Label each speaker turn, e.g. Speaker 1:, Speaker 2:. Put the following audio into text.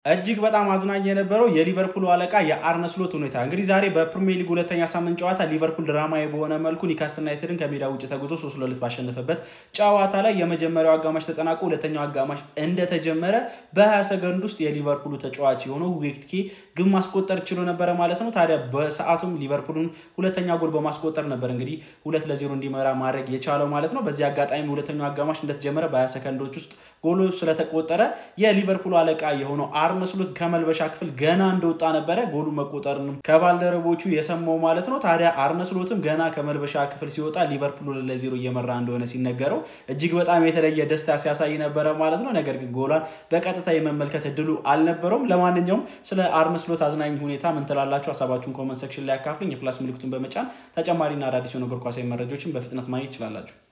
Speaker 1: እጅግ በጣም አዝናኝ የነበረው የሊቨርፑል አለቃ የአርነ ስሎት ሁኔታ እንግዲህ ዛሬ በፕሪሚየር ሊግ ሁለተኛ ሳምንት ጨዋታ ሊቨርፑል ድራማዊ በሆነ መልኩ ኒካስትል ዩናይትድን ከሜዳ ውጭ ተጉዞ ሶስት ለሁለት ባሸነፈበት ጨዋታ ላይ የመጀመሪያው አጋማሽ ተጠናቆ ሁለተኛው አጋማሽ እንደተጀመረ በ20 ሰከንድ ውስጥ የሊቨርፑሉ ተጫዋች የሆነው ሁጌትኬ ግብ ማስቆጠር ችሎ ነበረ ማለት ነው። ታዲያ በሰዓቱም ሊቨርፑልን ሁለተኛ ጎል በማስቆጠር ነበር እንግዲህ ሁለት ለዜሮ እንዲመራ ማድረግ የቻለው ማለት ነው። በዚህ አጋጣሚ ሁለተኛው አጋማሽ እንደተጀመረ በ20 ሰከንዶች ውስጥ ጎሎ ስለተቆጠረ የሊቨርፑል አለቃ የሆነው አርነ ስሎት ከመልበሻ ክፍል ገና እንደወጣ ነበረ ጎሉ መቆጠርንም ከባልደረቦቹ የሰማው ማለት ነው። ታዲያ አርነ ስሎትም ገና ከመልበሻ ክፍል ሲወጣ ሊቨርፑል ለዜሮ እየመራ እንደሆነ ሲነገረው እጅግ በጣም የተለየ ደስታ ሲያሳይ ነበረ ማለት ነው። ነገር ግን ጎሏን በቀጥታ የመመልከት እድሉ አልነበረውም። ለማንኛውም ስለ አርነ ስሎት አዝናኝ ሁኔታ ምን ትላላችሁ? ሀሳባችሁን ኮመንት ሴክሽን ላይ ያካፍልኝ። የፕላስ ምልክቱን በመጫን ተጨማሪና አዳዲስ የሆኑ እግር ኳሳዊ መረጃዎችን በፍጥነት ማግኘት ይችላላችሁ።